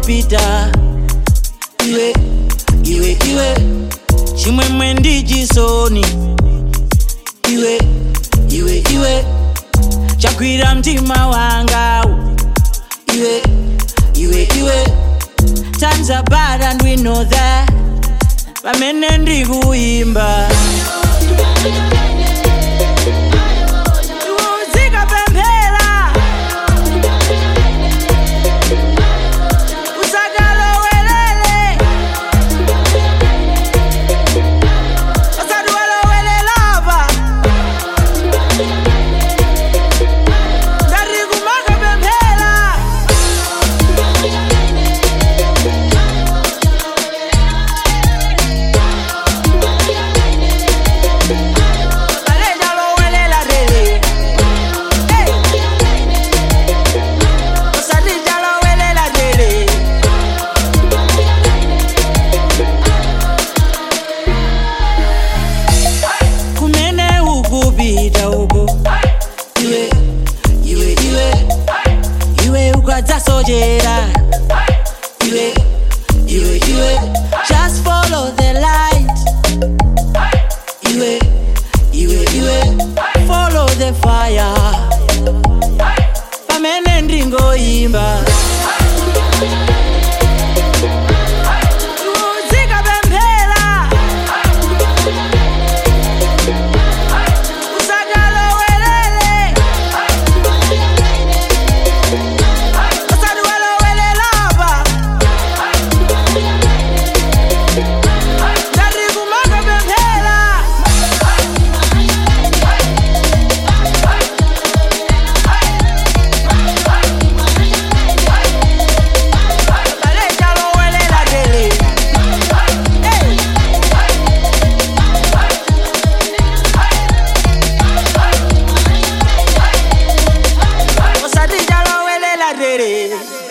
ndizopita iwe iwe iwe chimwemwe ndi chisoni iwe iwe iwe chagwira mtima wanga iwe iwe iwe times are bad and we know that pamene ndikuimba uzikapemphera usakalowelele osati walowelelapa ngati kumakapemphera Kaleja lowelela lele. Hey. Osatija lowelela lele. kumene ukupita uko iwe iwe iwe iwe ukadzasochera iwe iwe iwe just follow the light iwe iwe iwe follow the fire pamene ndingoyimba uzikapemphera usakalowelele osati walowelelapa ngati kumakapemphera kaleja lowelela lele Hey. osati njalo welela lele